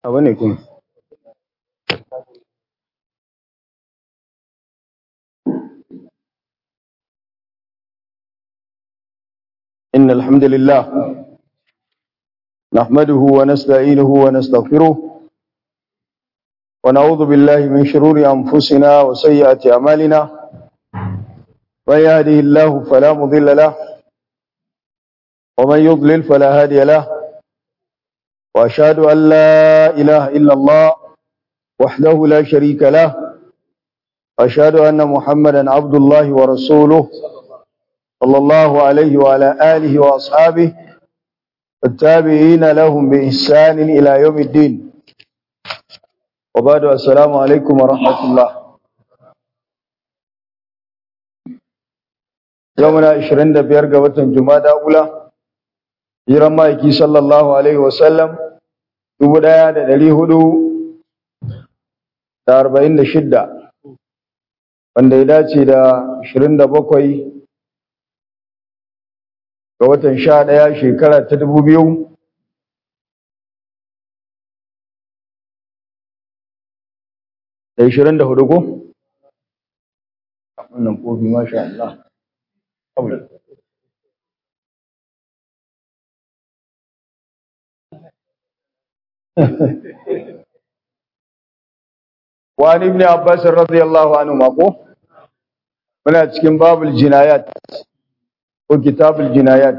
abu ne kuma إن الحمد لله نحمده ونستعينه ونستغفره ونعوذ بالله من شرور أنفسنا وسيئات أعمالنا من يهده الله فلا مضل له ومن يضلل فلا هادي له وأشهد أن لا إله إلا الله وحده لا شريك له أشهد أن محمدا عبد الله ورسوله صلى الله عليه وعلى آله وأصحابه التابعين لهم بإحسان إلى يوم الدين وبعد السلام عليكم ورحمة الله يومنا 25 ga watan Jumada ula hijiran ma'aiki sallallahu alaihi wasallam 1446 wanda ya dace da 27 ga watan sha ɗaya shekara ta dubu biyu da ishirin da hudu ko? wannan kofi masha Allah وعن ابن عباس رضي الله عنه مako muna cikin babul jinayat ko kitabul jinayat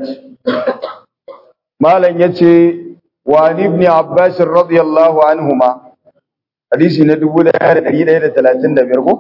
malam yace wa ibn abbas radiyallahu anhuma hadisi na 1135 ko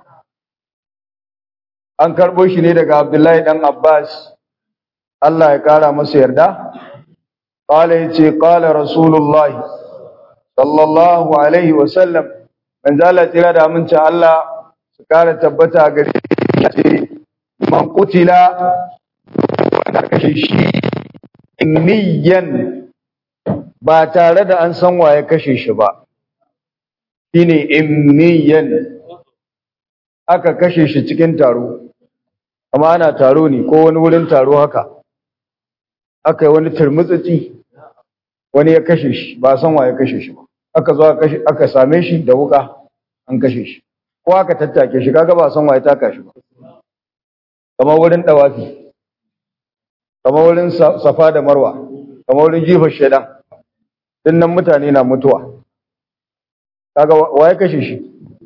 an karbo shi ne daga abdullahi dan abbas Allah ya kara masa yarda qala yace qala rasulullahi sallallahu alaihi wa sallam man zala tira da aminci Allah su kara tabbata gare shi man qutila wanda kashe shi niyan ba tare da an san waye kashe shi ba shine imniyan aka kashe shi cikin taro amma ana taro ne ko wani wurin taro haka aka yi wani turmutsitsi wani ya kashe shi ba san waye kashe shi ba aka zo aka same shi da wuka an kashe shi ko aka tattake shi kaga ba san waye taka shi ba kamar wurin dawafi kamar wurin safa da marwa kamar wurin jifar shaidan dinnan mutane na mutuwa kaga waye kashe shi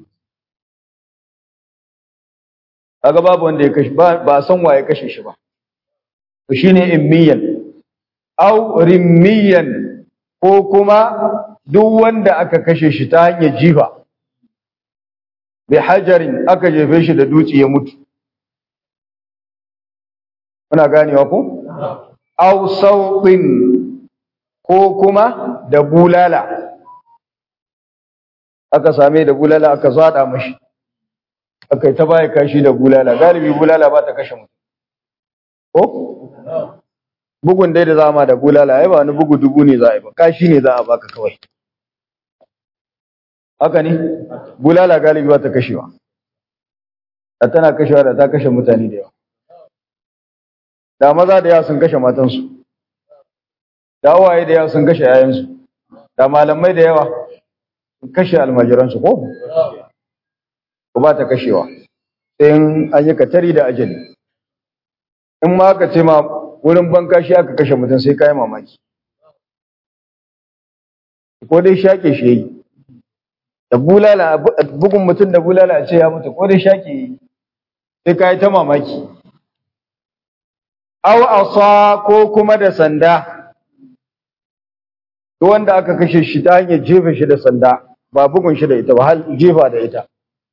kaga babu wanda ya kashe ba ba san waye kashe shi ba to shine immiyan aw rimmiyan ko kuma duk wanda aka kashe shi ta hanyar jifa bi hajarin aka jefe shi da dutse ya mutu muna ganewa ko aw sautin ko kuma da bulala aka same da bulala aka zada mashi aka ta baya kashi da bulala galibi bulala ba ta kashe mutum ko bugun dai da zama da bulala ai ba wani bugu dubu ne za a yi ba kashi ne za a baka kawai haka ne bulala galibi ba ta kashewa da tana kashewa da ta kashe mutane da yawa da maza da yawa sun kashe matansu da waye da yawa sun kashe yayansu da malamai da yawa sun kashe almajiransu ko ko ba ta kashewa sai an yi katari da ajali in ma aka ce ma wurin banka shi aka kashe mutum sai kayi mamaki ko dai shaƙe shi yayi da bulala bugun mutum da bulala a ce ya mutu ko dai shaƙe yayi sai kayi ta mamaki aw asa ko kuma da sanda to wanda aka kashe shi ta hanyar jefa shi da sanda ba bugun shi da ita ba har jefa da ita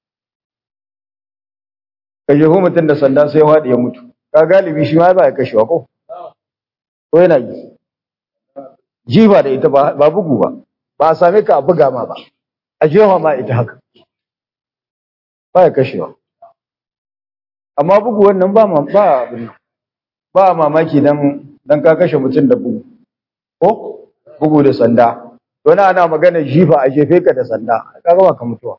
ka jeho mutum da sanda sai waɗi ya mutu ka galibi shi ma ba ya kashewa ko ko yana yi jifa da ita ba bugu ba ba a same ka a buga ma ba a jefa ma ita haka ba ya kashewa amma bugu wannan ba ba abin ba mamaki dan dan ka kashe mutum da bugu ko bugu da sanda to na ana magana jifa a jefe ka da sanda kaga ba ka mutuwa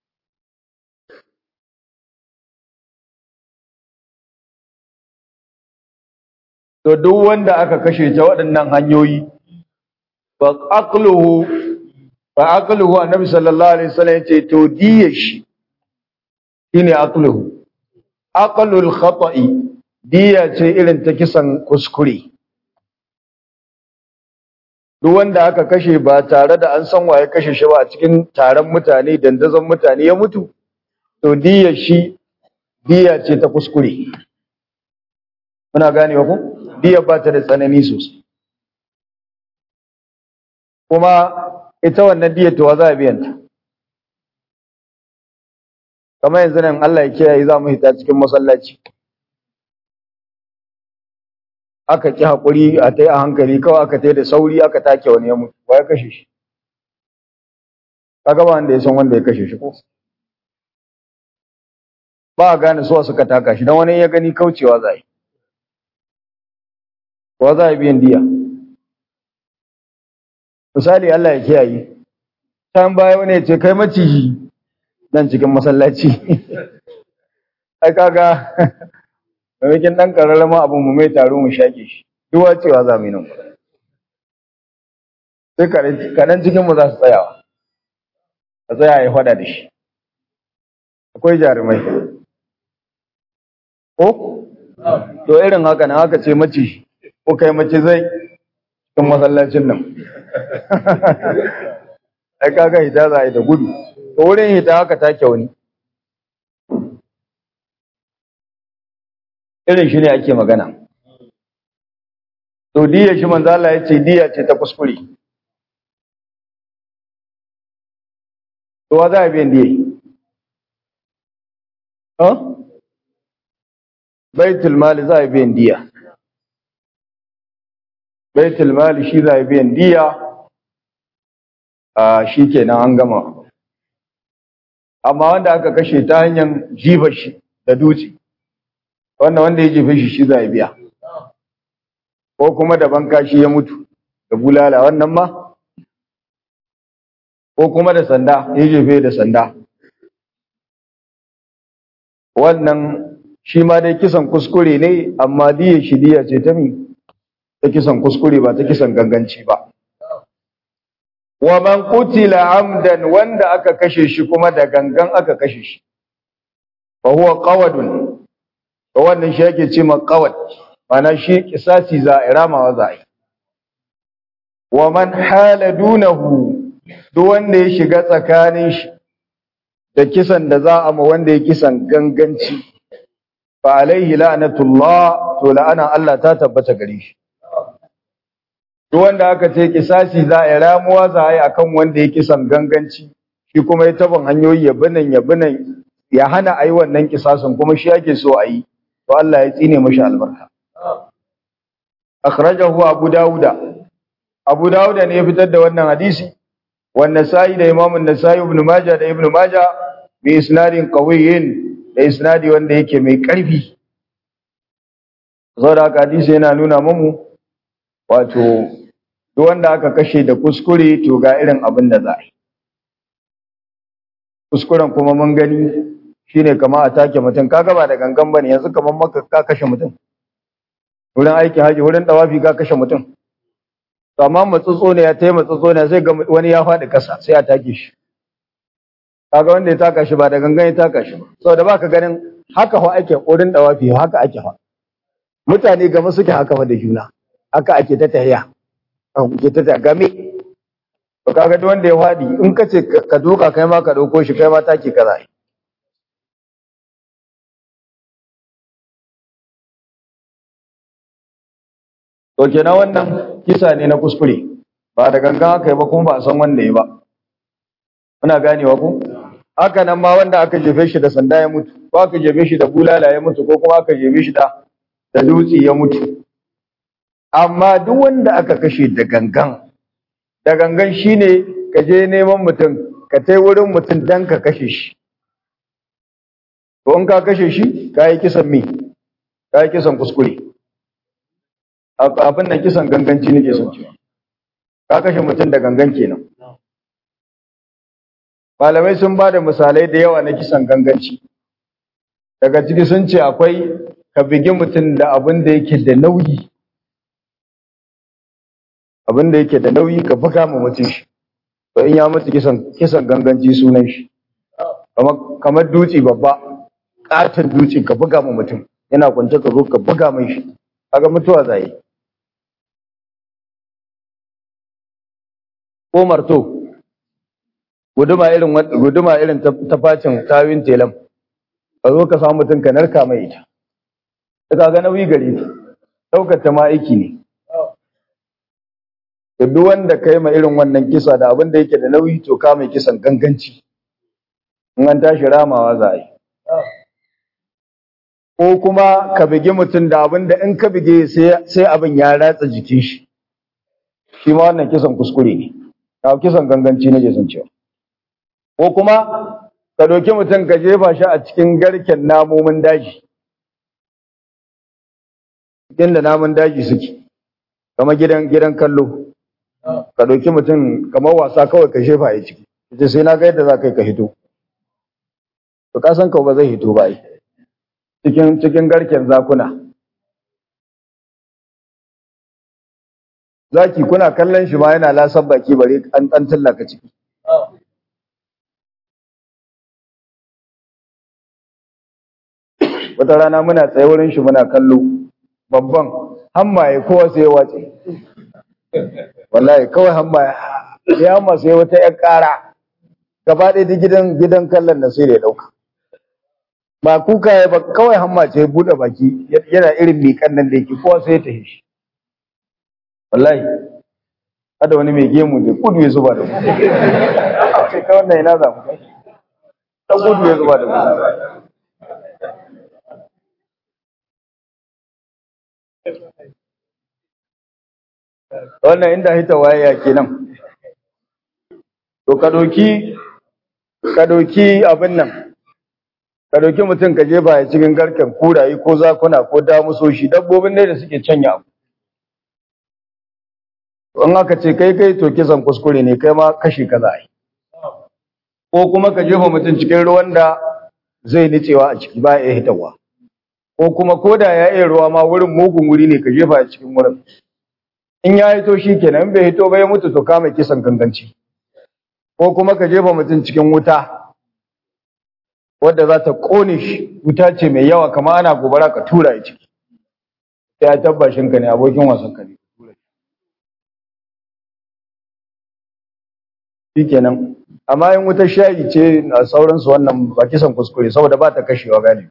to duk wanda aka kashe ta waɗannan hanyoyi fa aqluhu fa aqluhu annabi sallallahu alaihi wasallam yace to diya shi shine aqluhu aqlul khata'i diya ce irin ta kisan kuskure duk wanda aka kashe ba tare da an san waye kashe shi ba a cikin taron mutane dandazon mutane ya mutu to diya shi diya ce ta kuskure muna ganewa ko diya ba ta da tsanani sosai kuma ita wannan diyar to za a biyan ta kamar yanzu nan Allah ya kiyaye za mu hita cikin masallaci aka ki hakuri a tai a hankali kawai aka tai da sauri aka take wani ya mutu wa ya kashe shi kaga ba wanda ya san wanda ya kashe shi ko ba a gane suwa suka taka shi don wani ya gani kaucewa za yi wa za a biyan diya misali Allah ya kiyaye can baya wani ya ce kai maciji nan cikin masallaci ai kaga maimakon ɗan ƙararrama abin mu mai taro mu shaƙe shi duwa cewa za mu yi nan sai kaɗan cikin mu za su tsayawa a tsaya ya faɗa da shi akwai jarumai ko to irin haka na haka ce mace ko kai mace zai cikin masallacin nan ai kaga hita za a yi da gudu to wurin hita haka take wani irin shi ne ake magana to diya shi manzo Allah ya ce diya ce ta kuskure to wa za a biyan diya ha baitul mali za a biyan diya baitul mali shi za a biyan diya a shi kenan an gama amma wanda aka kashe ta hanyar jifa shi da dutse wannan wanda ya jefe shi shi za a biya ko kuma da banka shi ya mutu da bulala wannan ma ko kuma da sanda ya jefe da sanda wannan shi ma dai kisan kuskure ne amma diya shi diya ce ta mi ta kisan kuskure ba ta kisan ganganci ba wa man qutila amdan wanda aka kashe shi kuma da gangan aka kashe shi fa huwa qawadun to wannan shi yake ce qawad mana shi kisasi za a ramawa za a yi wa man hala dunahu duk wanda ya shiga tsakanin shi da kisan da za a ma wanda ya kisan ganganci fa alaihi la'natullah to la'ana Allah ta tabbata gare shi duk wanda aka ce kisasi za a ramuwa za a yi akan wanda ya kisan ganganci shi kuma ya taban hanyoyi ya binan ya binan ya hana a yi wannan kisasin kuma shi yake so a yi to Allah ya tsine mashi albarka akhrajahu abu dauda abu dauda ne ya fitar da wannan hadisi wannan sai da imam an-nasai ibn majah da ibn majah bi isnadin qawiyyin da isnadi wanda yake mai karfi saboda haka hadisi yana nuna mamu wato duk wanda aka kashe da kuskure to ga irin abin da za a yi kuskuren kuma mun gani shine kama a take mutum kaga ba da gangan bane yanzu kaman maka ka kashe mutum wurin aiki haji wurin dawafi ka kashe mutum to amma matsutso ne ya tayi matsutso ne sai ga wani ya faɗi kasa sai a take shi kaga wanda ya taka shi ba da gangan ya taka shi ba saboda baka ganin haka fa ake wurin dawafi haka ake fa mutane gama suke haka fa da juna haka ake ta tahiya ake ta game to kaga duk wanda ya faɗi in ka ce ka doka kai ma ka dauko shi kai ma take kaza To kenan wannan kisa ne na kuskure ba da gangan aka yi ba kuma ba a san wanda ya ba. Muna ganewa ku? Haka nan ma wanda aka jefe shi da sanda ya mutu, ko aka jefe shi da bulala ya mutu, ko kuma aka jefe shi da da dutse ya mutu. Amma duk wanda aka kashe da gangan, da gangan shine ka je neman mutum, ka tai wurin mutum dan ka kashe shi. To in ka kashe shi, ka yi kisan me? Ka yi kisan kuskure. abin nan kisan ganganci nake son cewa ka kashe mutum da gangan kenan malamai sun ba da misalai da yawa na kisan ganganci daga ciki sun ce akwai ka bigi mutum da abin da yake da nauyi abin da yake da nauyi ka buga ma mutum shi to in ya mutu kisan kisan ganganci sunan shi kamar kamar duci babba katon duci ka buga mu mutum yana kwance ka zo ka buga mai shi kaga mutuwa zai ko marto guduma irin guduma irin ta facin tawin telam ka zo ka samu mutum ka narka mai ita ka ga nauyi gare ta daukar ta ma aiki ne da duk wanda kai ma irin wannan kisa da abin da yake da nauyi to ka mai kisan ganganci in an tashi ramawa za a yi ko kuma ka bigi mutum da abin da in ka bige sai abin ya ratsa jikin shi shi ma wannan kisan kuskure ne ka kisan ganganci na jesan cewa ko kuma ka doki mutum ka jefa shi a cikin garken namomin daji cikin da namun daji suke kama gidan gidan kallo ka doki mutum kamar wasa kawai ka jefa ya ciki ita sai na ga yadda za ka yi ka hito to ka san ka ba zai hito ba ai cikin cikin garken zakuna zaki kuna kallon shi ma yana lasan baki bare an dan tallaka ciki wata rana muna tsaye wurin shi muna kallo babban hammaye kowa sai ya wace wallahi kawai hammaye ya hamma sai wata ƴar ƙara gaba ɗaya duk gidan gidan kallon da sai da ya ɗauka ba kuka ya ba kawai hamma ce ya buɗe baki yana irin miƙan nan da yake kowa sai ya tafi shi wallahi hada wani mai gemu da kudu ya zuba da mu sai ka wannan ina za mu kai ta kudu ya zuba da mu wannan inda hita waya kenan to ka doki ka doki abin nan ka doki mutum ka je baya cikin garken kurayi ko zakuna ko damusoshi dabbobin ne da suke canya abu in aka ce kai kai to kisan kuskure ne kai ma kashi ka za a yi ko kuma ka jefa mutum cikin ruwan da zai nicewa a ciki ba ya hitawa ko kuma ko da ya iya ruwa ma wurin mugun wuri ne ka jefa a cikin wurin in ya hito shi kenan in bai hito ba ya mutu to kama kisan ganganci ko kuma ka jefa mutum cikin wuta wadda za ta kone shi wuta ce mai yawa kama ana gobara ka tura ya ciki ya tabbashin ka ne abokin wasan ka ne shi kenan amma in wutar shayi ce a sauransu wannan ba kisan kuskure saboda ba ta kashewa galibi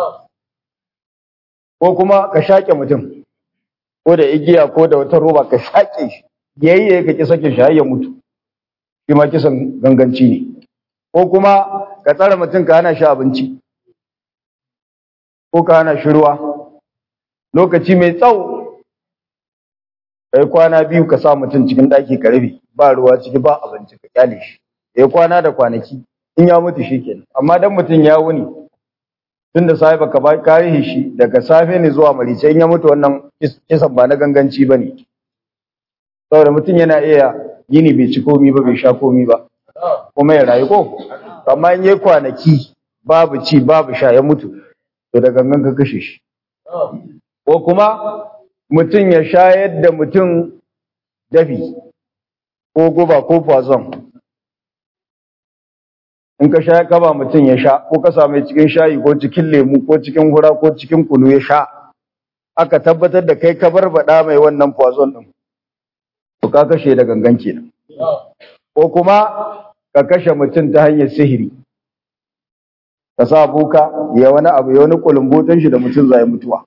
ko kuma ka shaƙe mutum ko da igiya ko da wata roba ka shaƙe shi yayye ka ki sake shi har ya mutu shi ma kisan ganganci ne ko kuma ka tsara mutum ka hana shi abinci ko ka hana shi ruwa lokaci mai tsawo kai kwana biyu ka sa mutum cikin ɗaki ka rufe ba ruwa ciki ba abinci ka kyale shi ya kwana da kwanaki in ya mutu shi kenan amma dan mutum ya wuni tun da safe baka ba karihi shi daga safe ne zuwa marice in ya mutu wannan kisan ba na ganganci ba ne saboda mutum yana iya yini bai ci komi ba bai sha komi ba kuma ya rayu ko amma in yi kwanaki babu ci babu sha ya mutu to da gangan ka kashe shi ko kuma mutum ya shayar da mutum dafi ko guba ko poison in ka sha ka ba mutum ya sha ko ka same cikin shayi ko cikin lemu ko cikin hura ko cikin kunu ya sha aka tabbatar da kai ka barbada mai wannan poison din to ka kashe da gangan kenan ko kuma ka kashe mutum ta hanyar sihiri ka sa buka ya wani abu ya wani kulumbotan shi da mutum zai mutuwa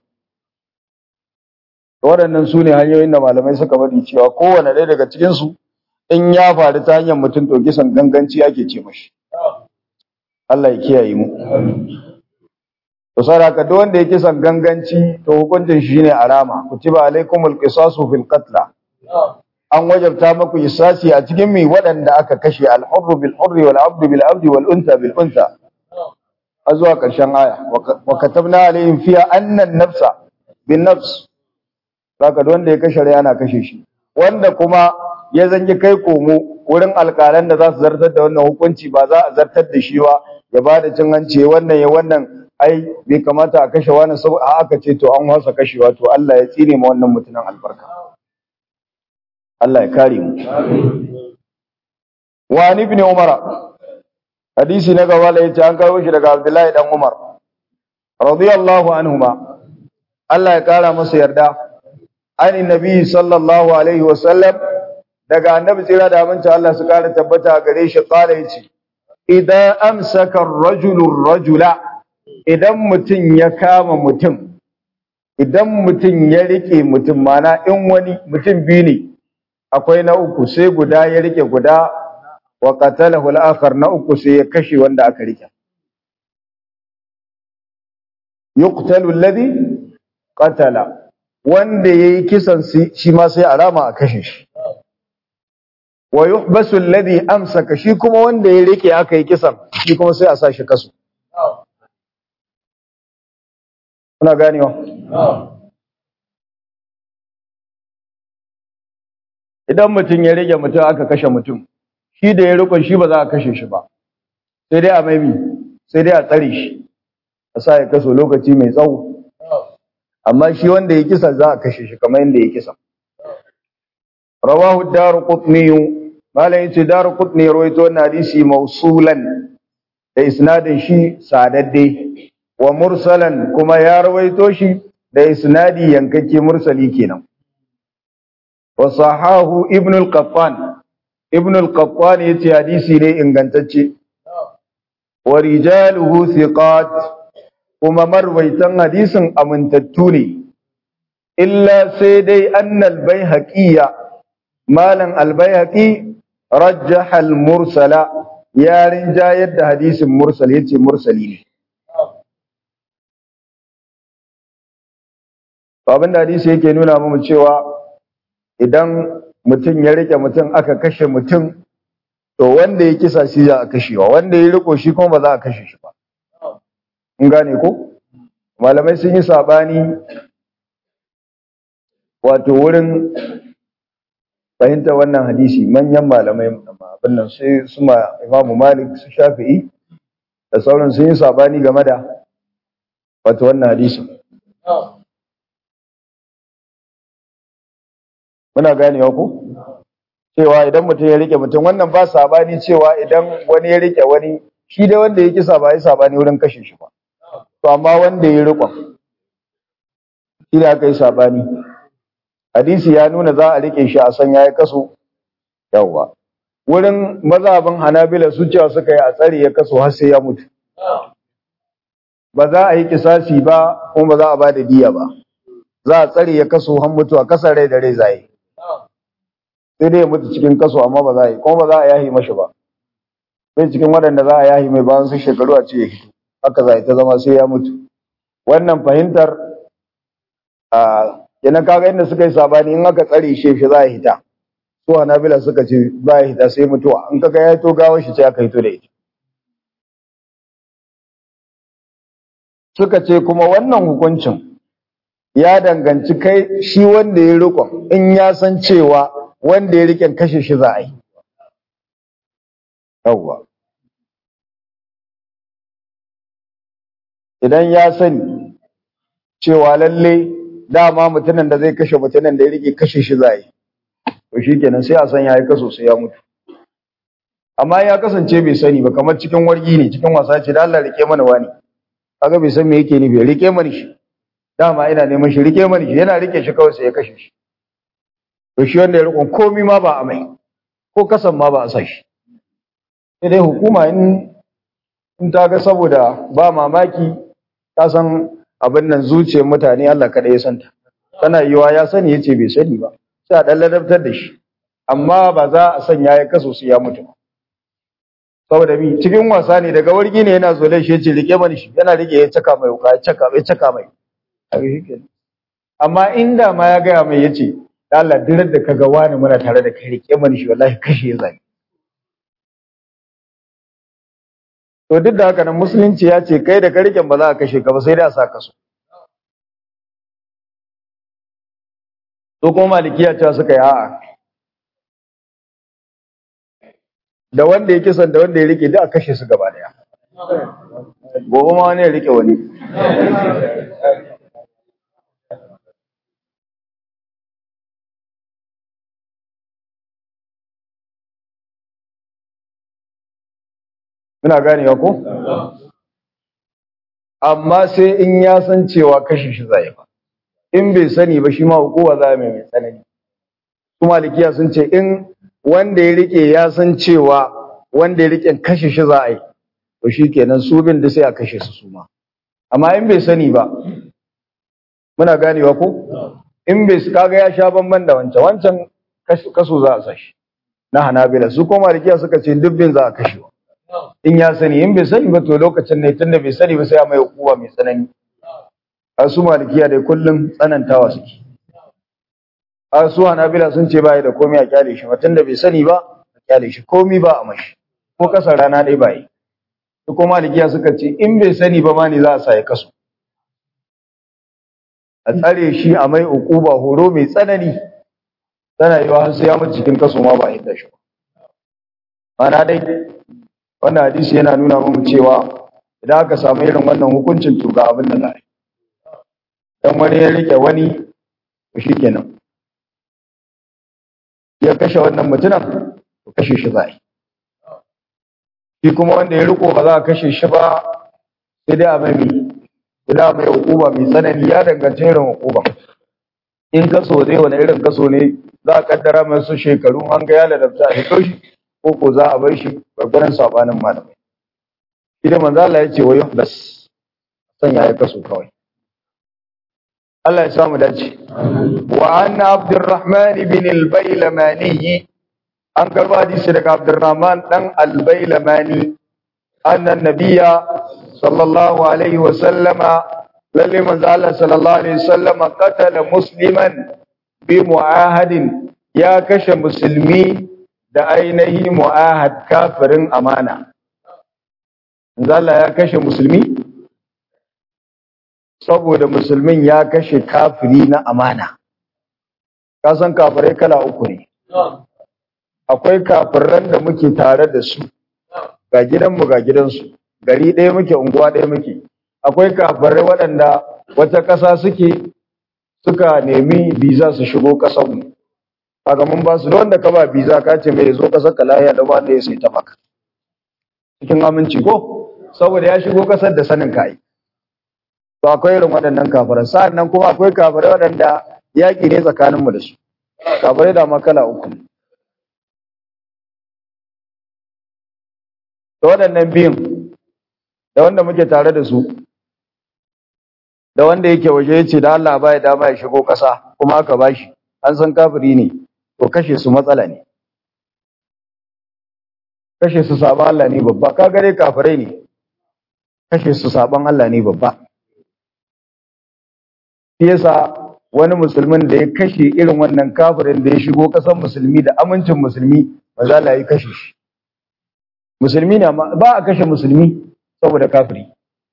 waɗannan su ne hanyoyin da malamai suka faɗi cewa kowane ɗaya daga cikinsu in ya faru ta hanyar mutum to kisan ganganci ake ce mashi Allah ya kiyaye mu to saraka duk wanda ya kisan ganganci to hukuncin shi ne arama kutiba alaikumul qisasu fil qatl an wajabta maku isasi a cikin mi waɗanda aka kashe al-hurru bil hurri wal abdu bil abdi wal unta bil unta a zuwa ƙarshen aya wa katabna alaihim fiha anna an-nafsa bin nafs Saka da wanda ya kashe rai ana kashe shi. Wanda kuma ya zangi kai komo wurin alƙalan da za su zartar da wannan hukunci ba za a zartar da shi ba ya ba da cin hanci wannan ya wannan ai bai kamata a kashe wani sau a aka ce to an wasa kashewa to Allah ya tsine ma wannan mutumin albarka. Allah ya kare mu. wa ibn umara hadisi na gaba da yace an kawo shi daga abdullahi dan umar radiyallahu anhuma Allah ya kara masa yarda ani nabi sallallahu alaihi wasallam daga annabi tsira da aminci Allah su kara tabbata gare shi kala yace idan amsaka ar-rajulu rajula idan mutum ya kama mutum idan mutum ya rike mutum mana in wani mutum biyu ne akwai na uku sai guda ya rike guda wa qatalahu al-akhar na uku sai ya kashe wanda aka rike yuqtalu alladhi qatala wanda yayi kisan shi ma sai a rama a kashe shi wa yuhbasu alladhi amsaka shi kuma wanda ya rike aka yi kisan shi kuma sai a sa shi kaso kuna ganewa idan mutum ya rage mutum aka kashe mutum shi da ya rikon shi ba za a kashe shi ba sai dai a maimi sai dai a tsare shi a sa ya kaso lokaci mai tsawo amma shi wanda ya kisa za a kashe shi kamar yadda ya kisa rawahu daru qutni malam yace daru qutni rawaito wannan hadisi mausulan da isnadin shi sadadde wa mursalan kuma ya rawaito shi da isnadi yankakke mursali kenan wa sahahu ibn al-qattan ibn al-qattan yace hadisi ne ingantacce wa rijaluhu thiqat kuma marwaitan hadisin amintattu ne illa sai dai annal baihaqiyya malan al-baihaqi rajjaha al-mursala ya rinjayar da hadisin mursal yace mursali ne abin da hadisi yake nuna mu cewa idan mutum ya rike mutum aka kashe mutum to wanda ya kisa shi za a kashewa wanda ya riko shi kuma ba za a kashe shi ba in gane ko malamai sun yi sabani wato wurin fahimta wannan hadisi manyan malamai abin nan sai su ma imamu malik su shafi'i da sauran sun yi sabani game da wato wannan hadisin muna ganewa ko cewa idan mutum ya rike mutum wannan ba sabani cewa idan wani ya rike wani shi da wanda ya kisa ba ya sabani wurin kashe shi ba to amma wanda ya rikon shi da aka yi sabani hadisi ya nuna za a rike shi a san ya yi kaso yawwa wurin mazhabin hanabila su cewa suka yi a tsare ya kaso har sai ya mutu ba za a yi kisasi ba kuma ba za a ba da diya ba za a tsare ya kaso har mutuwa kasar rai da rai zai sai dai ya mutu cikin kaso amma ba za a yi kuma ba za a yahi mashi ba sai cikin waɗanda za a yahi mai bayan su shekaru a ce ya hito haka za a yi ta zama sai ya mutu wannan fahimtar a kenan kaga inda suka yi sabani in aka tsare shi shi za a hita su hanabila suka ce za a hita sai mutuwa in kaga ya hito gawar shi ce aka hito da ita suka ce kuma wannan hukuncin ya danganci kai shi wanda ya rikon in ya san cewa wanda ya riken kashe shi za a yi yawwa idan ya sani cewa lalle dama mutumin da zai kashe mutumin da ya rike kashe shi za a yi to shi kenan sai a san ya yi kaso sai ya mutu amma ya kasance bai sani ba kamar cikin wargi ne cikin wasa ce da Allah rike mana wani kaga bai san me yake nufi rike mana shi dama ina neman shi rike mani shi yana rike shi kawai sai ya kashe shi to shi wanda ya rikon komi ma ba a mai ko kasan ma ba a sa shi sai dai hukuma in in ta ga saboda ba mamaki ta san abin nan zuciyar mutane Allah kada ya santa tana yiwa ya sani yace bai sani ba sai a dan ladabtar da shi amma ba za a sanya ya kaso su ya mutu saboda bi cikin wasa ne daga wargi ne yana zole shi yace rike mani shi yana rike ya caka mai wuka ya caka ya caka mai amma inda ma ya gaya mai yace Allah dirar da kaga wani muna tare da kai rike mani shi wallahi kashe ya zai to duk da haka nan musulunci ya ce kai da ka riken ba za a kashe ka ba sai dai a sa ka so to kuma malikiya cewa suka yi a'a da wanda ya kisan da wanda ya rike duk a kashe su gaba daya gobe ma wani ya rike wani muna ganewa ko amma sai in ya san cewa kashe shi zai ba in bai sani ba shi ma hukuma za mai mai tsanani kuma malikiya sun ce in wanda ya rike ya san cewa wanda ya rike kashe shi za a yi to shi kenan su bin da sai a kashe su suma amma in bai sani ba muna ganewa ko in bai kaga ya sha bamban da wancan wancan kaso za a sashi na hanabila su kuma malikiya suka ce dubbin za a kashe in ya sani in bai sani ba to lokacin ne tunda bai sani ba sai a mai hukuma mai tsanani a su malikiya dai kullum tsanantawa suke a su hanabila sun ce ba da komai a kyale shi tunda bai sani ba a kyale shi komai ba a mashi ko kasar rana dai ba yi su kuma malikiya suka ce in bai sani ba ma ne za a sa ya kaso a tsare shi a mai ukuba horo mai tsanani tana yiwa har sai ya mutu cikin kaso ma ba a yadda shi ba mana dai wannan hadisi yana nuna mu cewa idan aka samu irin wannan hukuncin to ga abin da za a yi dan wani ya rike wani to shikenan ya kashe wannan mutumin to kashe shi za a yi shi kuma wanda ya riko ba za a kashe shi ba sai dai a mai sai dai a mai hukuma mai tsanani ya danganci irin hukuma in kaso dai wani irin kaso ne za a kaddara masu shekaru an ga ya ladabta a hito shi ko ko za a bar shi gwargwaron sabanin malamai shi da manzo Allah ya ce wa yuhbas sanya ya kaso kawai Allah ya samu dace wa anna abdurrahman ibn al-bailamani an karba hadisi daga abdurrahman dan al-bailamani anna nabiyya sallallahu alaihi wa sallama lalle manzo Allah sallallahu alaihi wa sallama qatala musliman bi mu'ahadin ya kashe musulmi da ainihi mu'ahad kafirin amana manzo Allah ya kashe musulmi saboda musulmin ya kashe kafiri na amana ka san kafirai kala uku ne akwai kafiran da muke tare da su ga gidanmu ga gidansu gari ɗaya muke unguwa ɗaya muke akwai kafirai waɗanda wata ƙasa suke suka nemi biza su shigo ƙasarmu kaga mun ba su da wanda ka ba biza ka ce mai zo ƙasar ka lahiya da wanda ya sai ta maka cikin aminci ko saboda ya shigo ƙasar da sanin ka yi to akwai irin waɗannan kafirai sa'an nan kuma akwai kafirai waɗanda yaƙi ne tsakaninmu da su kafirai da makala uku ne da waɗannan biyun da wanda muke tare da su da wanda yake waje ya ce da Allah ba ya dama ya shigo ƙasa kuma aka ba shi an san kafiri ne to kashe su matsala ne kashe su saban Allah ne babba ka gare kafirai ne kashe su saban Allah ne babba shi yasa wani musulmin da ya kashe irin wannan kafirin da ya shigo ƙasar musulmi da amincin musulmi ba za la yi kashe shi musulmi ne amma ba a kashe musulmi saboda kafiri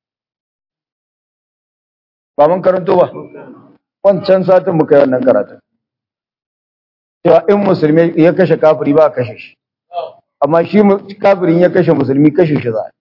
ba mun karanto ba wancan satin muka yi wannan karatu cewa in musulmi ya kashe kafiri ba a kashe shi amma shi kafirin ya kashe musulmi kashe shi za a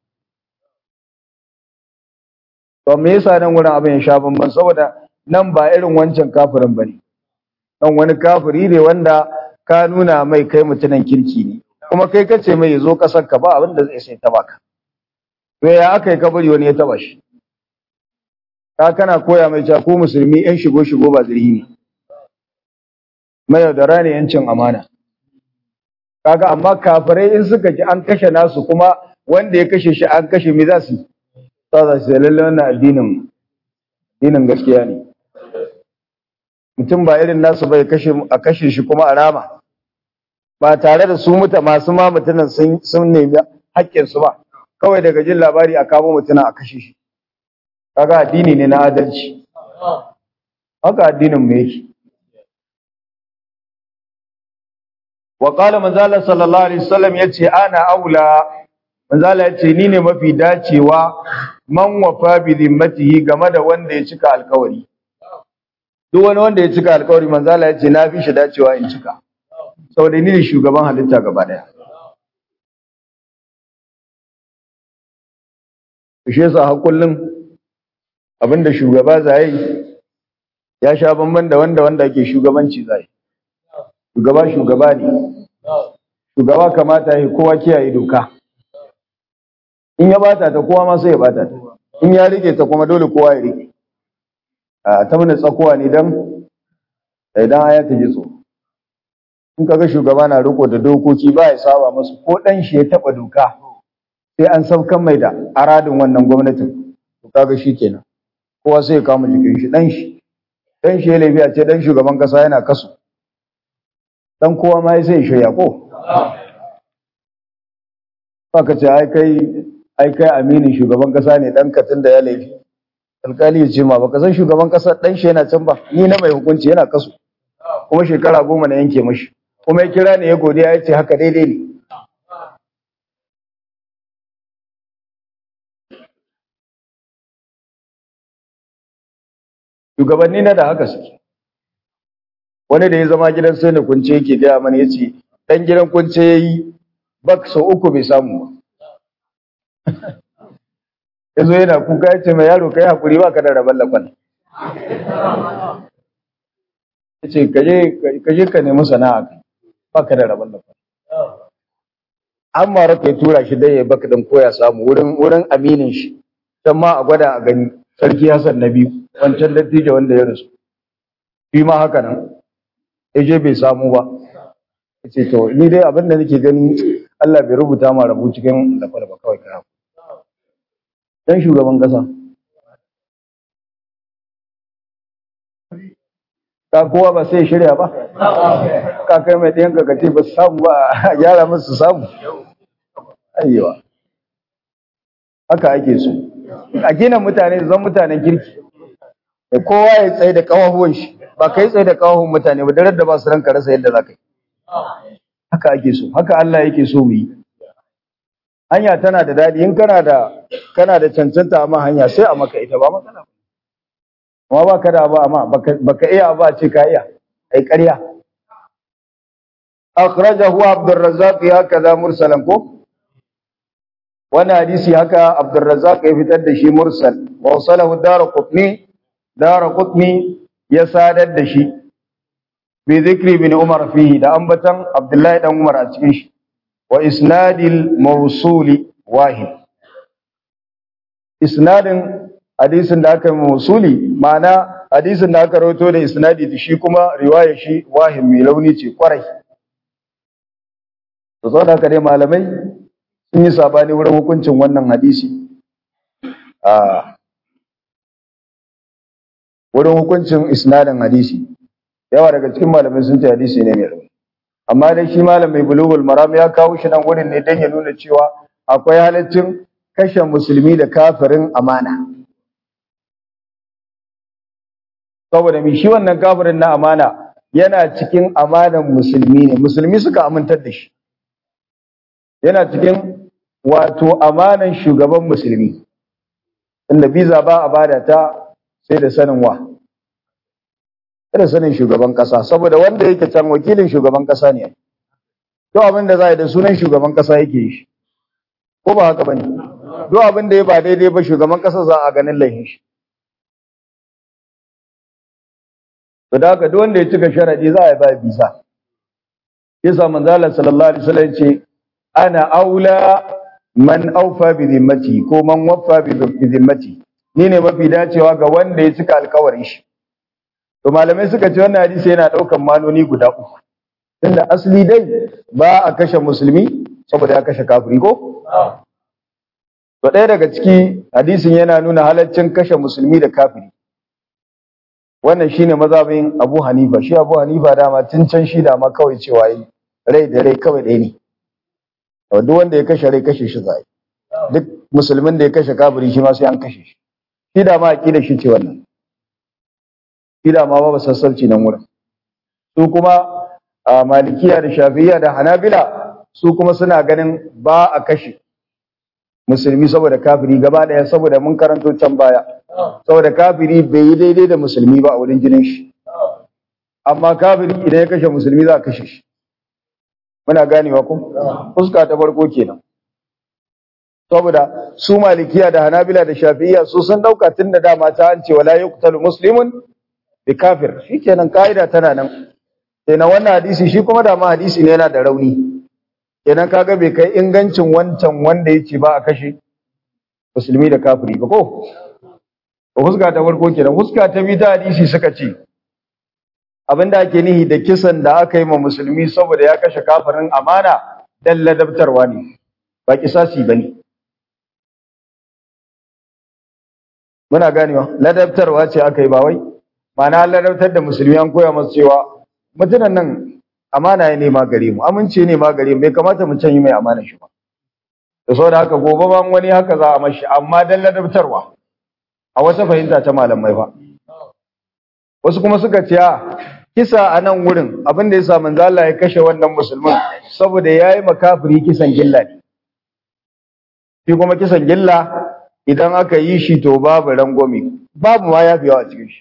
to me yasa nan wurin abin ya sha bamban saboda nan ba irin wancan kafirin bane nan wani kafiri ne wanda ka nuna mai kai mutunan kirki ne kuma kai kace mai yazo kasar ka ba abin da zai sai ta baka to ya aka yi kabari wani ya taba shi ka kana koya mai cewa ko musulmi yan shigo shigo ba zirhi ne mai yaudara ne yancin amana kaga amma kafirai in suka ji an kashe nasu kuma wanda ya kashe shi an kashe me za su ta za su lalle wannan addinin addinin gaskiya ne mutum ba irin nasu bai kashe a kashe shi kuma a rama ba tare da su muta masu ma mutunan sun sun nemi haƙƙin su ba kawai daga jin labari a kamo mutunan a kashe shi kaga addini ne na adalci haka addinin mu yake wa qala manzala sallallahu alaihi wasallam yace ana aula manzala yace ni ne mafi dacewa man wafa bi zimmatihi game da wanda ya cika alkawari duk wani wanda ya cika alkawari manzala yace na fi shi dacewa in cika saboda ni ne shugaban halitta gaba daya shi yasa har kullum abinda shugaba zai ya sha bamban da wanda wanda ke shugabanci zai shugaba shugaba ne shugaba kamata ya kowa kiyaye doka in ya bata ta kowa ma sai ya bata ta in ya rike ta kuma dole kowa ya rike a ta mana tsakuwa ne dan idan aya ta ji tsoro in kaga shugaba na riko da dokoki ba ya saba masu ko dan shi ya taba doka sai an saukan mai da aradin wannan gwamnatin to kaga kenan. kowa sai ya kama jikin shi dan shi dan shi ya laifi a ce dan shugaban kasa yana kaso dan kowa ma sai ya shirya ko ka ce ai kai ai kai aminin shugaban kasa ne dan katin da ya laifi alkali ya ce ma baka san shugaban kasa dan shi yana can ba ni na mai hukunci yana kaso kuma shekara goma na yanke mashi kuma ya kira ne ya godiya ya ce haka daidai ne shugabanni na da haka suke wani da ya zama gidan sai da kunce yake gaya mana ya ce ɗan gidan kunce ya yi bak sau uku bai samu ba ya zo yana kuka ya ce mai yaro ka yi haƙuri ba ka da rabon lakon ya ce ka je ka nemi sana'a ba ka da rabon lakon an mara ka tura shi dai ya baka dan koya samu wurin wurin aminin shi dan ma a gwada a gani sarki Hassan na biyu wancan dattijo wanda ya rasu shi ma haka nan je bai samu ba yace to ni dai abin da nake gani Allah bai rubuta ma rabu cikin da ba kawai ka dan shugaban kasa ka kowa ba sai shirya ba ka kai mai ɗayan kakace ba su samu ba a gyara musu samu ayyawa haka ake so a gina mutane zan mutanen kirki da kowa ya tsaye da kawahuwan shi ba kai tsaye da kawahuwan mutane ba darar da ba su ranka rasa yadda za ka yi haka ake so haka Allah yake so mu yi hanya tana da daɗi in kana da kana da cancanta amma hanya sai a maka ita ba matsala amma ba ka da ba amma baka iya ba ce ka iya ai ƙarya akhrajahu abdurrazzaq ya kaza mursalan ko wannan hadisi haka abdurrazzaq ya fitar da shi mursal wa wasalahu daraqutni daraqutni ya sadar da shi bi zikri bin umar fihi da ambatan abdullahi dan umar a cikin shi wa isnadil mawsuli wahid isnadin hadisin da aka mawsuli ma'ana hadisin da aka rawaito da isnadi da shi kuma riwaya shi wahim mai launi ce kwarai to saboda haka dai malamai sun yi sabani wurin hukuncin wannan hadisi a wurin hukuncin isnadin hadisi yawa daga cikin malamai sun ce hadisi ne mai rauni amma dai shi malam mai bulugul maram ya kawo shi nan wurin ne don ya nuna cewa akwai halaccin kashe musulmi da kafirin amana saboda mai shi wannan kafirin na amana yana cikin amanan musulmi ne musulmi suka amintar da shi yana cikin wato amanan shugaban musulmi inda biza ba a bada ta sai da sanin wa sai da sanin shugaban kasa saboda wanda yake can wakilin shugaban kasa ne duk abin da za a yi da sunan shugaban kasa yake yi ko ba haka bane duk abin da ya ba daidai ba shugaban kasa za a ganin laifin shi to da haka duk wanda ya cika sharadi za a yi ba bisa yasa manzo Allah sallallahu alaihi wasallam ce ana aula man aufa bi zimmati ko man waffa bi zimmati ni ne mafi dacewa ga wanda ya cika alkawarin shi to malamai suka ce wannan hadisi yana daukan manoni guda uku tunda asali dai ba a kashe musulmi saboda ya kashe kafiri ko to ɗaya daga ciki hadisin yana nuna halaccin kashe musulmi da kafiri wannan shine mazhabin Abu Hanifa shi Abu Hanifa dama tun can shi dama kawai cewa yi rai da rai kawai ɗaya ne duk wanda ya kashe rai kashe shi zai duk musulmin da ya kashe kafiri shi ma sai an kashe shi shi da ma aqida shi ce wannan shi da ma babu sassauci nan wurin su kuma malikiya da shafi'iyya da hanabila su kuma suna ganin ba a kashe musulmi saboda kafiri gaba daya saboda mun karanto can baya saboda kafiri bai yi daidai da musulmi ba a wurin jinin shi amma kafiri idan ya kashe musulmi za a kashe shi muna ganewa ko fuska ta farko kenan saboda su malikiya da hanabila da shafi'iyya su sun dauka tun da dama ta an ce wala yuqtalu muslimun bi kafir shikenan kaida tana nan kenan wannan hadisi shi kuma da ma hadisi ne yana da rauni kenan kaga bai kai ingancin wancan wanda yake ba a kashe musulmi da kafiri ba ko huska ta farko kenan huska ta biyu ta hadisi suka ce abinda ake nihi da kisan da aka yi ma musulmi saboda ya kashe kafirin amana dan ladabtarwa ne ba kisasi bane muna ganewa ladabtarwa ce aka yi ba wai ma'ana ladabtar da musulmi an koya masu cewa mutunan nan amana ya nema gare mu amince ne ma gare mu bai kamata mu canyi mai amana shi ba da saboda haka gobe ban wani haka za a mashi amma dan ladabtarwa a wata fahimta ta malamai ba wasu kuma suka ce a kisa a nan wurin abin da ya sa manzo Allah ya kashe wannan musulmin saboda yayi makafiri kisan gilla ne shi kuma kisan gilla idan aka yi shi to babu rangwame babu ma yafiyawa a cikin shi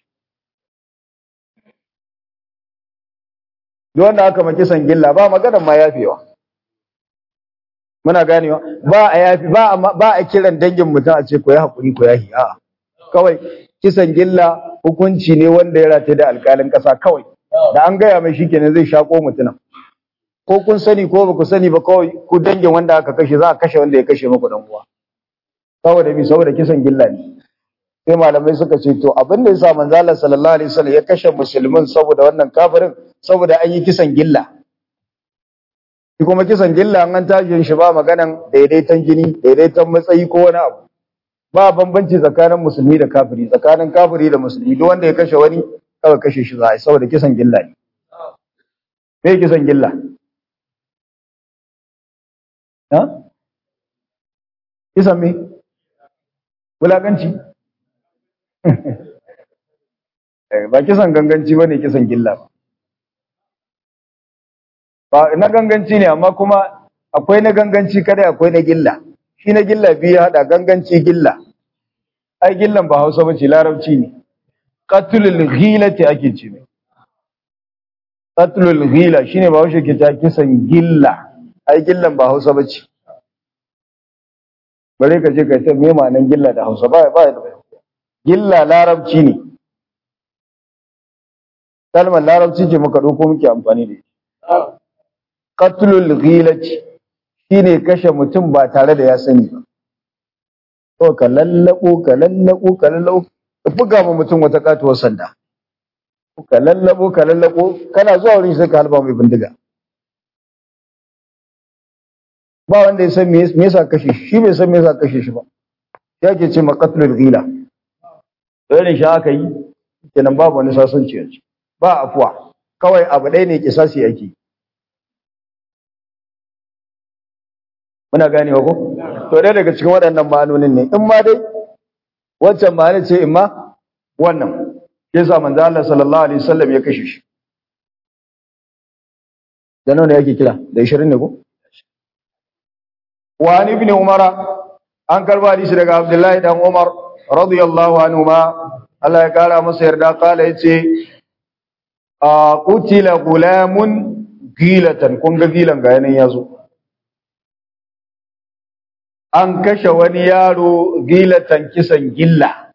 duk wanda aka ma kisan gilla ba maganar ma yafewa muna ganewa ba a yafi ba a ba a kiran dangin mutum a ce ko ya hakuri ko yahi a'a kawai kisan gilla hukunci ne wanda ya rataye da alƙalin ƙasa kawai da an gaya mai shikenan zai shako mutumin ko kun sani ko ba ku sani ba kawai ku dangin wanda aka kashe za a kashe wanda ya kashe muku dan uwa saboda bi saboda kisan gilla ne sai malamai suka ce to abin da yasa manzo Allah sallallahu alaihi wasallam ya kashe musulmin saboda wannan kafirin saboda an yi kisan gilla shi kuma kisan gilla an tashin shi ba maganan daidaiton jini daidaiton matsayi ko wani abu ba bambanci tsakanin musulmi da kafiri tsakanin kafiri da musulmi duk wanda ya kashe wani kawai kashe shi za a yi saboda kisan gilla ne me kisan gilla ha kisan me wulakanci ba kisan ganganci ba ne kisan gilla ba ba na ganganci ne amma kuma akwai na ganganci kada akwai na gilla shi na gilla biyu hada ganganci gilla ai gillan ba hausa bace larabci ne qatlul ghilati ake ce ne qatlul ghila shine ba haushe ke ta kisan gilla ai gillan ba hausa bace bare ka je ka ta me ma'anan gilla da hausa ba ba gilla larabci ne kalmar larabci ce muka ɗauko muke amfani da ita qatlul ghilati shine kashe mutum ba tare da ya sani ba to ka lallabo ka lallabo ka lallabo ka buga ma mutum wata katuwar sanda ka lallabo ka lallabo kana zuwa wurin sai ka halba mai bindiga ba wanda ya san me yasa kashe shi shi bai san me yasa kashe shi ba ya ke ce maqatlul ghila irin shi aka yi kenan babu wani sasanci yanzu ba afuwa kawai abu ɗaya ne kisasi yake muna ganewa ko to dai daga cikin waɗannan ma'anonin ne in ma dai waccan ma'ana ce in ma wannan yasa manzo Allah sallallahu alaihi wasallam ya kashe shi da nawa ne yake kira da 20 ne ko wa ibn umara an karba hadisi daga abdullahi dan umar radiyallahu anhu ma Allah ya kara masa yarda kala yace a qutila gulamun gilatan kun ga gilan ga yanan yazo an kashe wani yaro gilatan kisan gilla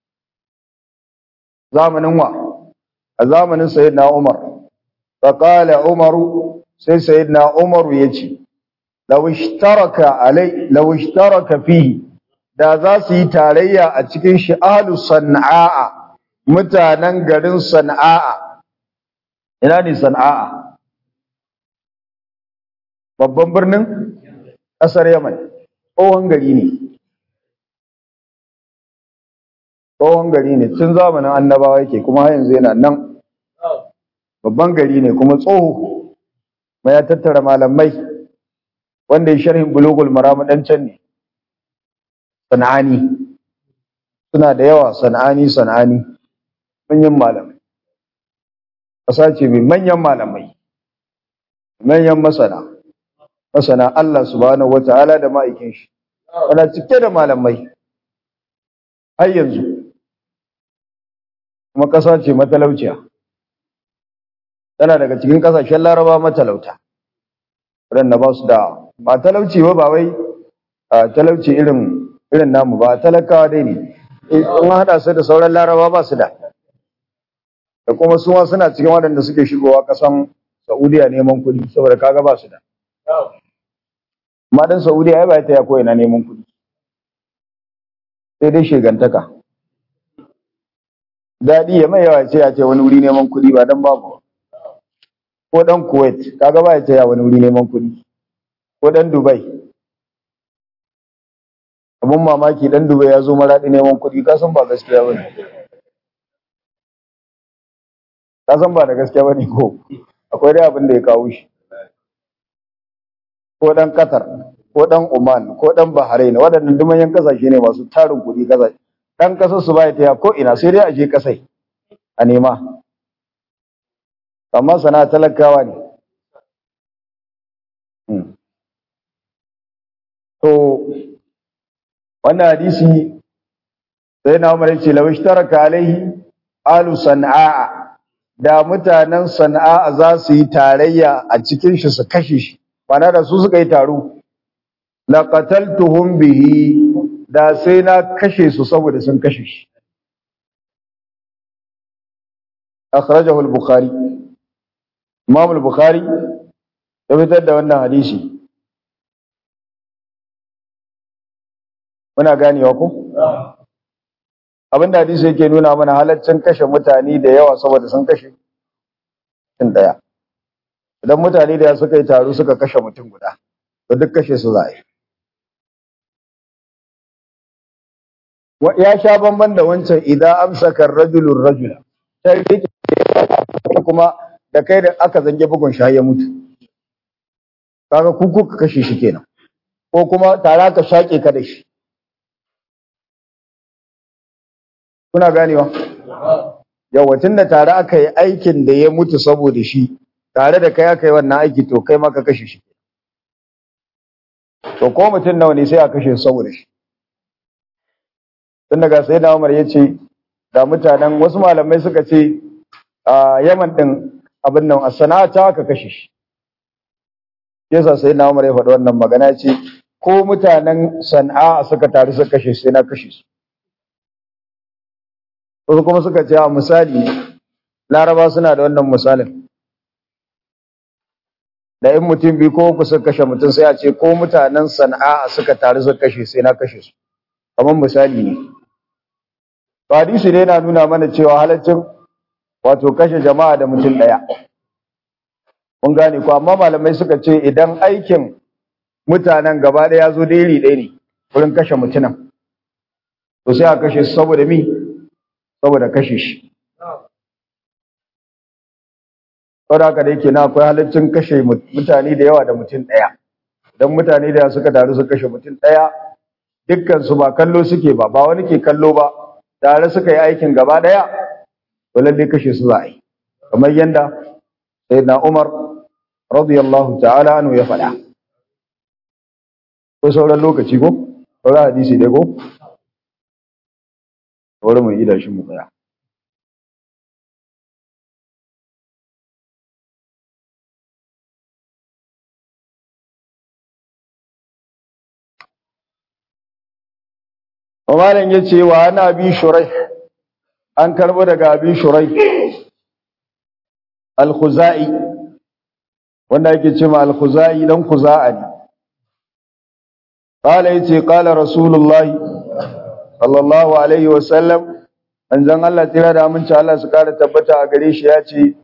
zamanin wa a zamanin sayyidina umar faqala umaru sai sayyidina umaru yace law ishtaraka alai law ishtaraka fihi da za su yi tarayya a cikin shi ahlu san'a mutanen garin san'a ina ne san'a babban birnin ƙasar yaman tsohon gari ne tsohon gari ne tun zamanin annabawa yake kuma har yanzu yana nan babban gari ne kuma tsoho mai ya tattara malamai wanda ya sharhin bulugul maram dan can ne sana'ani suna da yawa sana'ani sana'ani manyan malamai ƙasa ce mai manyan malamai manyan masana masana Allah subhanahu wata'ala da ma'aikin shi ana cike da malamai har yanzu kuma ƙasa ce matalauciya tana daga cikin ƙasashen laraba matalauta waɗanda ba su da ba talauci ba ba wai talauci irin irin namu ba talakawa dai ne in haɗa su da sauran laraba ba su da da kuma suma suna cikin waɗanda suke shigowa ƙasan saudiya neman kuɗi saboda kaga ba su da amma dan saudiya ya ba ta ya koyi na neman kuɗi sai dai shegantaka daɗi ya mai yawa ce ya ce wani wuri neman kuɗi ba don babu ko ɗan kuwait kaga ba ya ce ya wani wuri neman kuɗi ko ɗan dubai abin mamaki ɗan dubai ya zo maraɗi neman kuɗi kasan ba gaskiya ba ne kasan ba da gaskiya ba ne ko akwai dai abin da ya kawo shi ko ɗan qatar ko ɗan oman ko ɗan bahrain waɗannan dumayen ƙasashe ne masu tarin kuɗi ƙasashe ɗan ƙasar su ba ya taya ko ina sai dai a je ƙasai a nema amma sana talakawa ne to wannan hadisi sai na umar ce lawish taraka alaihi alu sana'a da mutanen sana'a za su yi tarayya a cikin shi su kashe shi bana da su suka yi taro laqataltuhum bihi da sai na kashe su saboda sun kashe shi akhrajahu al-bukhari imam al-bukhari ya fitar da wannan hadisi muna ganewa ko abinda hadisi yake nuna mana halaccin kashe mutane da yawa saboda sun kashe mutum daya idan mutane da suka yi taro suka kashe mutum guda to duk kashe su za a yi ya sha bamban da wancan idan amsaka rajulun rajula sai rike kuma da kai da aka zange bugun shi ya mutu kaga ku kuka kashe shi kenan ko kuma tare ka shake ka da shi kuna ganewa yawa da tare aka yi aikin da ya mutu saboda shi tare da kai aka yi wannan aiki to kai ma ka kashe shi to ko mutum nawa ne sai a kashe saboda shi tun daga sai na umar ya ce da mutanen wasu malamai suka ce a yaman din abin nan a sana'ata aka kashe shi yasa sai na umar ya faɗi wannan magana ce ko mutanen sana'a suka taru suka kashe sai na kashe su wasu kuma suka ce a misali laraba suna da wannan misalin da in mutum biyu ko uku suka kashe mutum sai a ce ko mutanen sana'a suka taru suka kashe sai na kashe su kamar misali ne hadisi ne yana nuna mana cewa halaccin wato kashe jama'a da mutum ɗaya mun gane ko amma malamai suka ce idan aikin mutanen gaba ɗaya ya zo da iri ɗaya ne wurin kashe mutumin to sai a kashe su saboda mi saboda kashe shi saboda haka da yake na akwai halaccin kashe mutane da yawa da mutum ɗaya idan mutane da suka taru su kashe mutum ɗaya dukkan su ba kallo suke ba ba wani ke kallo ba tare suka yi aikin gaba ɗaya to lalle kashe su za a yi kamar yadda sayyidina Umar radiyallahu ta'ala anhu ya faɗa ko sauran lokaci ko sauran hadisi dai ko bari mu yi da shi mu tsaya Malam ya ce wa ana bi shurai an karbo daga abin shurai al-khuzai wanda yake ce ma al-khuzai dan khuza'a ne qala yace qala rasulullahi sallallahu alaihi wa sallam manzon Allah tira da aminci Allah su kara tabbata a gare shi yace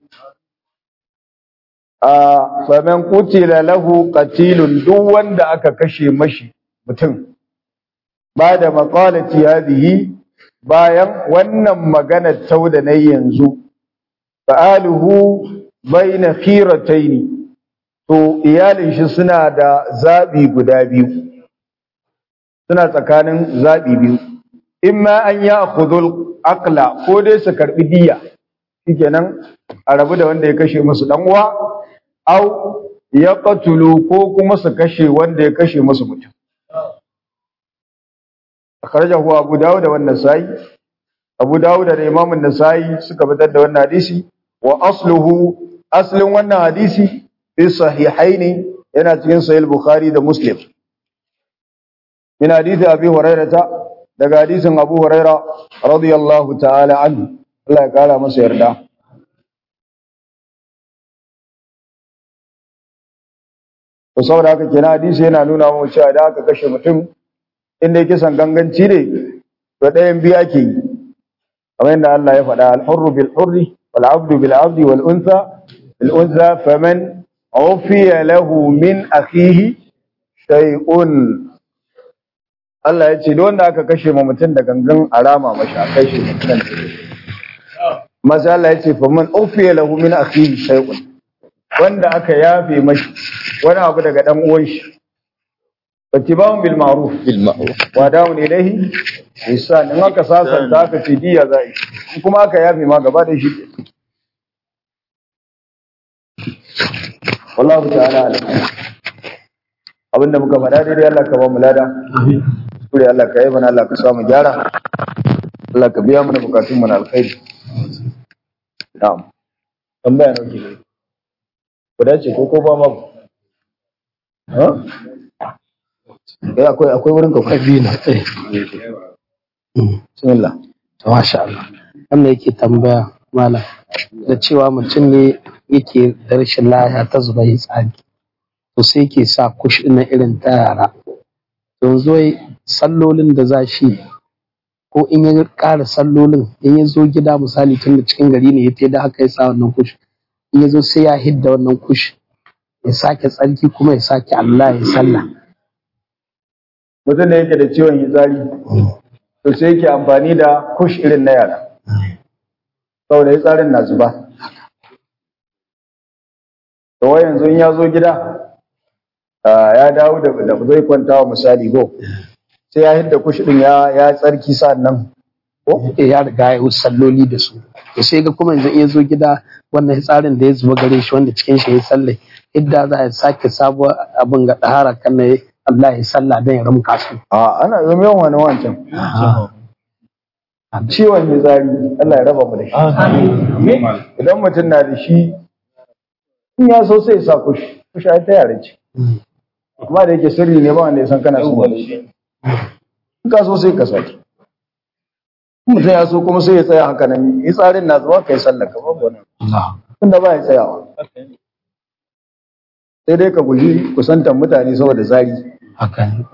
a faman qutila lahu qatilun duk wanda aka kashe mashi mutum ba da maqalati hadhihi bayan wannan maganar tauda na yanzu fa'aluhu baina khirataini to iyalin shi suna da zabi guda biyu suna tsakanin zabi biyu imma an ya'khudul aqla ko dai su karbi diya shikenan a rabu da wanda ya kashe musu dan uwa au yaqtulu ko kuma su kashe wanda ya kashe musu mutum akhrajahu abu dawud wa an-nasai abu dawud da imam an-nasai suka fitar da wannan hadisi wa asluhu aslin wannan hadisi fi sahihaini yana cikin sahih bukhari da muslim min hadisi abi hurairah daga hadisin abu hurairah radiyallahu ta'ala anhu Allah ya kara masa yarda to saboda haka kenan hadisi yana nuna mu cewa da aka kashe mutum inda yake san ganganci ne to ɗayan biyu ake yi kamar yadda Allah ya faɗa al-hurru bil hurri wal abdu bil abdi wal untha bil untha faman ufiya lahu min akhihi shay'un Allah ya ce duk wanda aka kashe ma mutum da gangan arama mashi a kai shi mutum maza Allah ya ce faman ufiya lahu min akhihi shay'un wanda aka yafe mashi wani abu daga dan uwan shi fattibahum bil ma'ruf bil ma'ruf wa da'un ilayhi ihsan in aka sasanta aka ce diya za yi in kuma aka yafe ma gaba da shi wallahu ta'ala alam abinda muka faɗa daidai Allah ka ba mu lada kure Allah ka yi mana Allah ka samu gyara Allah ka biya mana bukatun mu na alkhairi na'am tambaya nake ne ku dace ko ko ba ma ha eh akwai akwai wurin ka ku kabila bismillah to masha Allah wannan yake tambaya malam da cewa mutum ne yake da rashin lafiya ta zuba yi tsari to sai ke sa kush na irin ta yara yanzu wai sallolin da za shi ko in ya ƙara sallolin in ya zo gida misali tun da cikin gari ne ya ta da haka ya sa wannan kush in ya zo sai ya hidda wannan kush ya sake tsarki kuma ya sake Allah ya sallah mutum da yake da ciwon hitsari to sai yake amfani da kush irin na yara saboda hitsarin na zuba to wai yanzu in ya zo gida ah, ya dawo da da zai kwanta wa misali go sai ya hidda kush din ya ya tsarki nan ko Eh, ya riga ya wuce salloli da su to sai ga kuma yanzu in ya zo gida wannan tsarin da ya zuba gare shi wanda cikin shi ya sallai idda za a sake sabuwar abin ga ɗahara kan na Allah ya sallah don ya ramka su a ana yi yawan wani wancan ciwon hitsari Allah ya raba mu da shi idan mutum na da shi in ya so sai ya sa kush kush ai ta yare ce amma da yake sirri ne ba wanda ya san kana so ba in ka so sai ka saki in mutum ya so kuma sai ya tsaya haka nan yi tsarin na zuwa kai sallar ka babu wani tunda ba ya tsayawa sai dai ka guji kusantar mutane saboda zari haka ne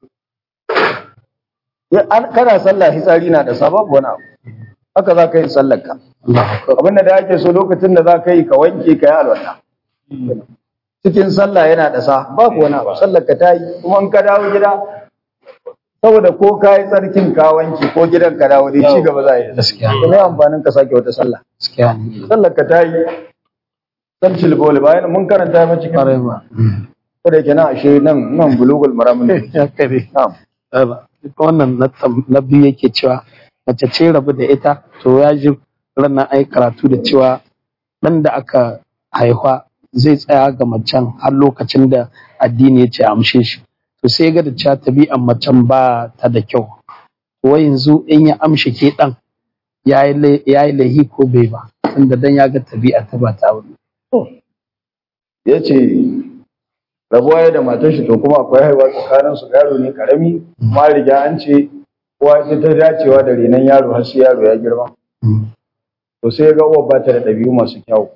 Ya- an- kana sallah hitsari na da sababu wani abu haka za ka yi sallar ka abinda da ake so lokacin da za ka yi ka wanke ka yi alwala cikin sallah yana da sa babu wani abu sallar ka ta yi kuma in ka dawo gida saboda ko ka yi tsarkin ka wanke ko gidan ka dawo dai ci gaba za a yi Gaskiya. kuma yi amfanin ka sake wata sallah gaskiya ne sallar ka ta yi san cilboli bayan mun karanta ma cikin ƙwarai ba ko da yake nan ashe nan nan bulugul maramin ya kare na'am wannan na tam- na biyu yake cewa mace ce rabu da ita to ya ji ranar ai karatu da cewa ɗan da aka haifa zai tsaya ga macen har lokacin da addini ya ce a amshe shi to sai ga da cewa tabi'an macen ba ta da kyau to yanzu in ya amshe ke ɗan ya yi laihi ko bai ba tunda dan ya ga tabi'a ta ba ta wuri ya ce rabuwa ya da matar shi to kuma akwai haihuwa tsakanin su yaro ne karami kuma an riga an ce kowa ita ta dacewa da renon yaro har sai yaro ya girma to sai ya ga uwa ba ta da ɗabi'u masu kyau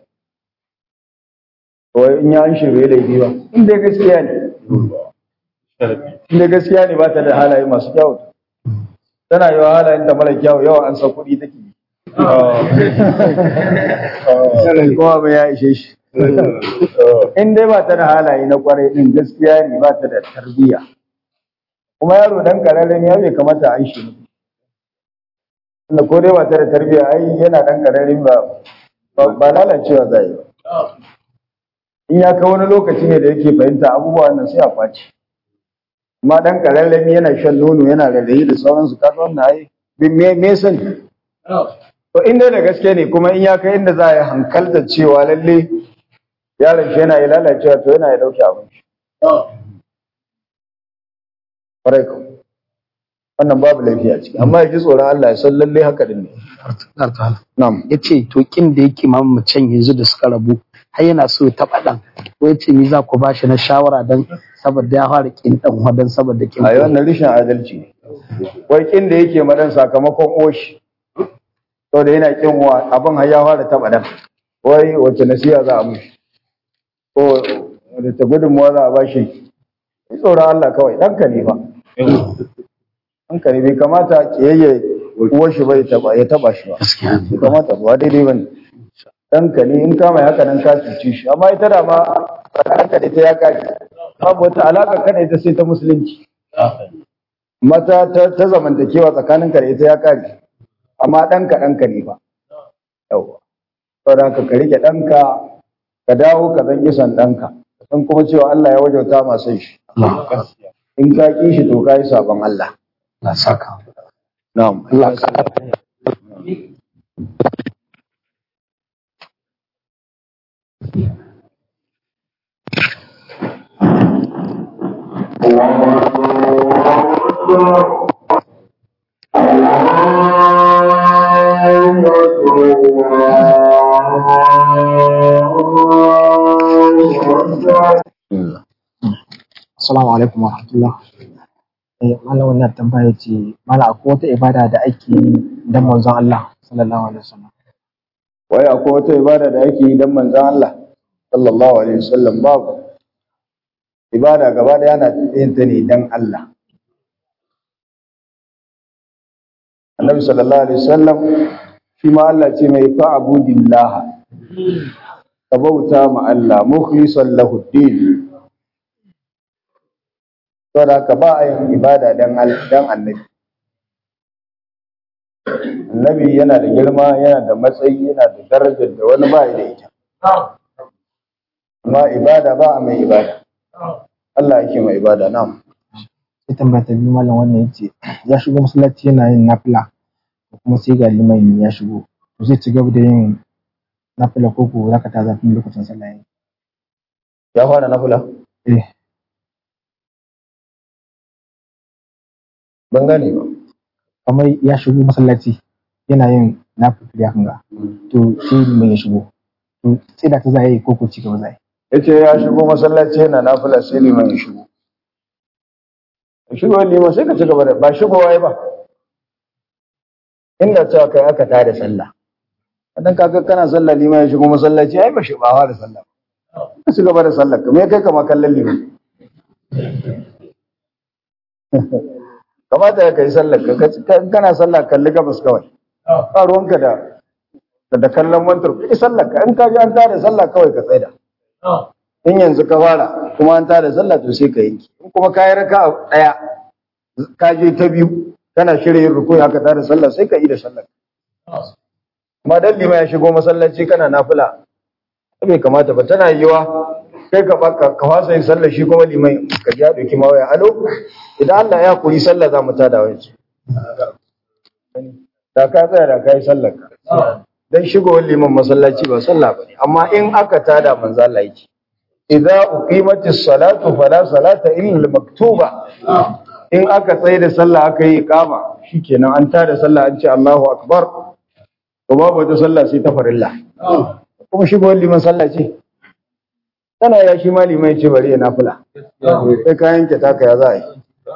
to in ya an shirye laifi ba in dai gaskiya ne in dai gaskiya ne ba ta da halaye masu kyau tana yawa halayen da mara kyau yawa an sa kuɗi take yi kuma ba ya ishe shi in dai ba ta da halaye na kwarai din gaskiya ne ba ta da tarbiyya kuma yaro dan kararren ya bai kamata a shi ne ko dai ba ta da tarbiyya ai yana dan kararren ba ba- ba lalacewa zai yi ba in ya kai wani lokaci ne da yake fahimta abubuwa nan sai a kwace amma dan kararren yana shan nono yana rarrayi da sauransu kaga wannan ai me me sani To in dai da gaske ne kuma in ya kai inda za a yi hankalta cewa lalle yaron shi yana yi lalacewa to yana ya dauke abin shi. Ƙwarai ko. Wannan babu laifi a ciki amma ya ji tsoron Allah ya san lalle haka din ne. Na'am. ya ce to kin da yake mamacin yanzu da suka rabu har yana so ya taɓa ɗan ko ya ce ni za ku ba shi na shawara don saboda ya fara kin ɗan wadan saboda kin A yi wannan rishin adalci ne. Wai kin da yake madan sakamakon oshi. Saboda yana kin wa abin har ya fara taɓa dan. Wai wace nasiha za a mushi. Ko da ta gudunmuwa za a ba shi. Ji tsoron Allah kawai ɗanka ne fa. Ɗanka ɗanka ne bai kamata kiyayye uwar shi bai taba ya taba shi ba gaskiya bai kamata ba daidai bane ɗanka ne in ka mai haka nan ka cuce shi amma ita da ma tsakaninka da ita ya kare babu wata alaƙa kada ita sai ta musulunci mata ta, ta zamantakewa tsakaninka da ita ya kare amma ɗanka ɗanka ne ba yauwa saboda haka ka rike ɗanka ka dawo ka zan son ɗanka ka san kuma cewa Allah ya wajauta masu shi Allah in ka ƙi shi to ka yi sabon Allah Allah saka na'am Allah ka Assalamu alaikum wa rahmatullah. Eh, malam wannan tambaya ce, malam akwai wata ibada da ake yi don manzon Allah sallallahu alaihi wasallam. wai akwai wata ibada da ake yi don manzan Allah sallallahu alaihi wasallam babu ibada gaba da yana yin ta ne don Allah annabi sallallahu alaihi wasallam shi ma Allah ce mai fa'budillah ka bauta ma Allah mukhlishan lahu din saboda ka ba a yin ibada don dan annabi annabi yana da girma yana da matsayi yana da darajar da wani ba da ita amma ibada ba a mai ibada Allah yake mai ibada na'am Sai tambaya ta biyu malam wannan yace ya shigo masallaci yana yin nafila ko kuma sai ga liman ya shigo. To zai ci gaba da yin nafila ko ko zaka ta zafin lokacin sallah yayi. ya fara nafila Eh, ban gane ba kamar ya shigo masallaci yana yin nafila ya kanga. To sai liman ya shigo. To sai da ta za yi ko ko ci gaba za yi. yace ya shigo masallaci yana nafila sai liman ya shigo ya shigo liman sai ka ci gaba da ba shigo wai ba inda cewa kai aka tada sallah dan kaga kana sallah liman ya shigo masallaci ai ba shi ba fara sallah ka ci gaba da sallah ka me kai kama kallon liman kamata ya kai sallar ka ka- kana sallah kalli gabas kawai ba ruwanka da da kallon mantar kai sallar ka in ka ji an tada sallah kawai ka tsaida in yanzu ka fara kuma an tada sallah to sai ka yanki in kuma ka yi raka daya ka je ta biyu kana shirya yin rukuni aka tada sallah sai ka yi da sallah amma dan lima ya shigo masallaci kana nafila bai kamata ba tana yiwa kai ka baka ka fasa yin sallah shi kuma liman ka ji ya dauki mawaya alo idan Allah ya koyi sallah za mu tada wani da ka tsaya da ka yi sallah ka dan shigowar liman masallaci ba sallah ba ne amma in aka tada manzo Allah yake idza uqimatis salatu fala salata illa al-maktuba in aka tsaye da sallah aka yi iqama shikenan an tada sallah an ce Allahu akbar to babu wata sallah sai ta farilla kuma shigowar liman sallah ce tana ya shi ma liman ya ce bari ya nafila sai ka yanke taka ya za a yi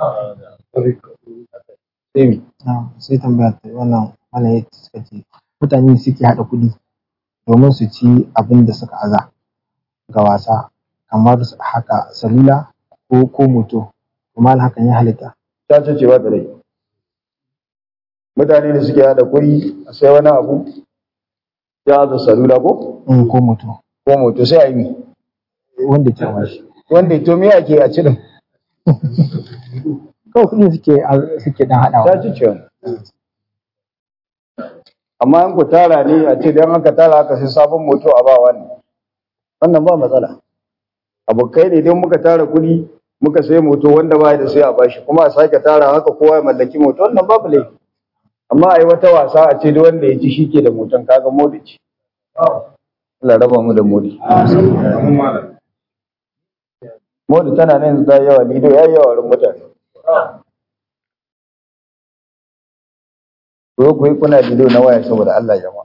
sai mi Ah, sai tambaya ta wannan wannan ya suka ce mutane suke haɗa kuɗi domin su ci abin da suka aza ga wasa kamar su- haka salula ko ko moto kuma hakan ya halitta ta ce cewa da rai mutane da suke hada kuri a sai wani abu ya da salula ko in ko moto ko moto sai a yi mi wanda ke wa shi wanda to me ake a cikin kawai kuɗi suke a- suke dan ta haɗawa ci cewa amma in ku tara ne a ce don aka tara aka sai sabon moto a ba wani wannan ba matsala abokai ne don muka tara kuɗi muka sai moto wanda ba da sai a bashi kuma a sake tara haka kowa ya mallaki moto wannan babu laifi amma a yi wata wasa a ce duk wanda ya ci shi ke da moton kaga modi ce Allah raba mu da modi modi tana nan yanzu ta yi yawa lido ya yi yawa wurin mutane ko ku yi kuna lido na waya saboda Allah jama'a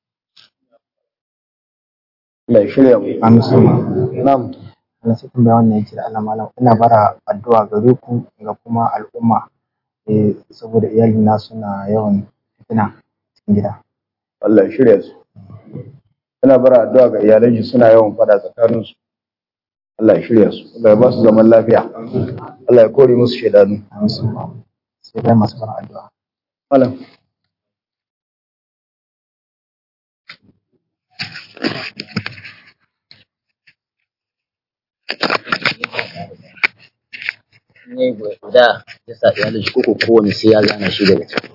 Allah ya shirya mu Amin sama. na'am Allah sai tambaya wannan yake da Allah malam ina bara addu'a gare ku ga kuma al'umma eh saboda iyali na suna yawan fitina cikin gida Allah ya shirya su suna bara addu'a ga iyalan shi suna yawan fada tsakanin su Allah ya shirya su Allah ya ba su zaman lafiya Allah ya kore musu shaidanu Amin sama. sai bayan masu fara addu'a malam ne guda ya sa iyalin shi koko kowane sai ya gana shi daga can.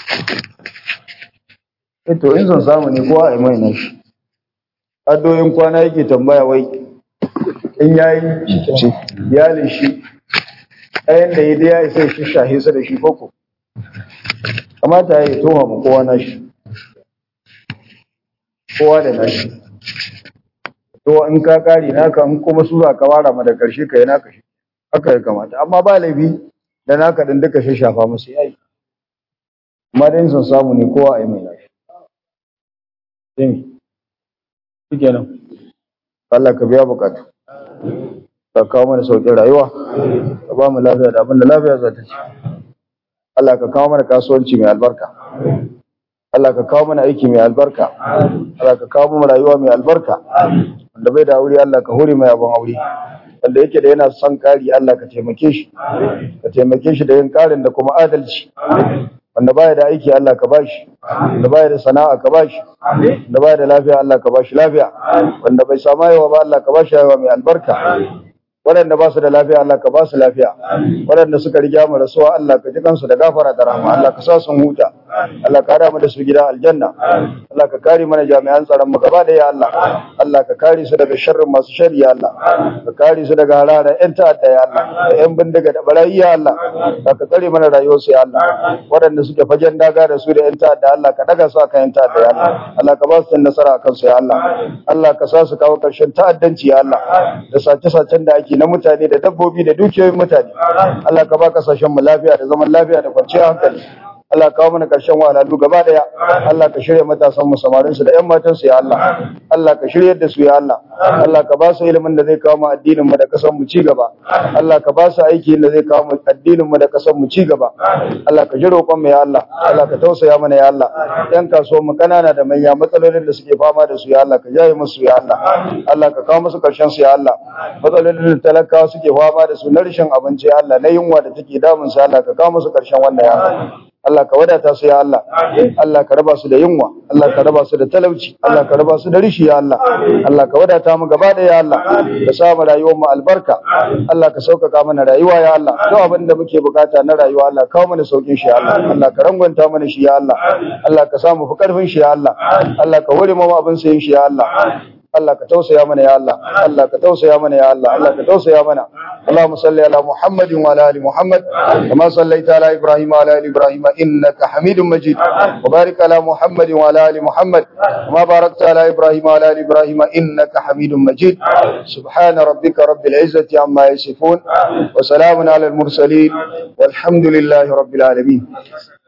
eh to in son samu ne kowa a yi mai nashi addoyin kwana yake tambaya wai in yayi iyalin shi ɗayan da ya dai ya isa shi shahe su da shi koko kamata ya yi toha mu kowa nashi kowa da nashi to in ka kare naka in kuma su za ka wara ma da karshe ka yi naka shi haka ya kamata amma ba laifi da naka din duka shi shafa musu yayi amma dai in son samu ne kowa a yi mai nashi Jimi, shi kenan, Allah ka biya bukatu, ka kawo mana sauƙin rayuwa, ka ba mu lafiya da abin da lafiya za ta ci. Allah ka kawo mana kasuwanci mai albarka, Allah ka kawo mana aiki mai albarka, Allah ka kawo mana rayuwa mai albarka, wanda bai da aure Allah ka hore mai abin aure. Wanda yake da yana son ƙari Allah ka taimake shi, ka taimake shi da yin ƙarin da kuma adalci. wanda baya da aiki Allah ka bashi wanda baya da sana'a ka bashi wanda baya da lafiya Allah ka bashi lafiya wanda bai samu yawa ba Allah ka bashi yawa mai albarka waɗanda ba su da lafiya Allah ka ba su lafiya waɗanda suka riga mu rasuwa Allah ka ji kansu da gafara da rahama Allah ka sa sun huta Allah ka mu da su gida aljanna Allah ka kare mana jami'an tsaron mu gaba da ya Allah Allah ka kare su daga sharrin masu shari ya Allah ka kare su daga harara ƴan ta'adda ya Allah da ƴan bindiga da barayi ya Allah Allah ka tsare mana rayuwar su ya Allah waɗanda suke fagen daga da su da ƴan ta'adda Allah ka daga su akan ƴan ta'adda ya Allah Allah ka ba su nasara akan su ya Allah Allah ka sa su kawo ƙarshen ta'addanci ya Allah da sace-sacen da ake na mutane da dabbobi da dukiyoyin mutane Allah ka ba kasashen mu lafiya da zaman lafiya da kwanciyar hankali Allah ka kawo mana karshen wahalhalu gaba daya Allah ka shirya matasan mu samarin su da ƴan matan su ya Allah Allah ka shiryar da su ya Allah Allah ka ba su ilimin da zai kawo mu addinin mu da kasan mu ci gaba Allah ka ba su aiki da zai kawo mu addinin mu da kasan mu ci gaba Allah ka ji roƙon mu ya Allah Allah ka tausaya mana ya Allah ƴan kasuwan mu kanana da manya matsalolin da suke fama da su ya Allah ka jaye musu ya Allah Allah ka kawo musu karshen su ya Allah matsalolin da talakawa suke fama da su na rashin abinci ya Allah na yunwa da take damun su ya Allah ka kawo musu karshen wannan ya Allah Allah ka wadata su ya Allah Allah ka raba su da yunwa Allah ka raba su da talauci Allah ka raba su da rishi ya Allah Allah ka wadata mu gaba da ya Allah ka sa mu rayuwar mu albarka Allah ka sauƙaƙa mana rayuwa ya Allah duk abin da muke bukata na rayuwa Allah kawo mana saukin shi ya Allah Allah ka rangwanta mana shi ya Allah Allah ka sa mu fi karfin shi ya Allah Allah ka hore mu abin sayin shi ya Allah Allah ka tausaya mana ya Allah Allah ka tausaya mana ya Allah Allah ka tausaya mana اللهم صل على محمد وعلى ال محمد كما صليت على ابراهيم وعلى ال ابراهيم انك حميد مجيد وبارك على محمد وعلى ال محمد كما باركت على ابراهيم وعلى ال ابراهيم انك حميد مجيد سبحان ربك رب العزه عما يصفون وسلام على المرسلين والحمد لله رب العالمين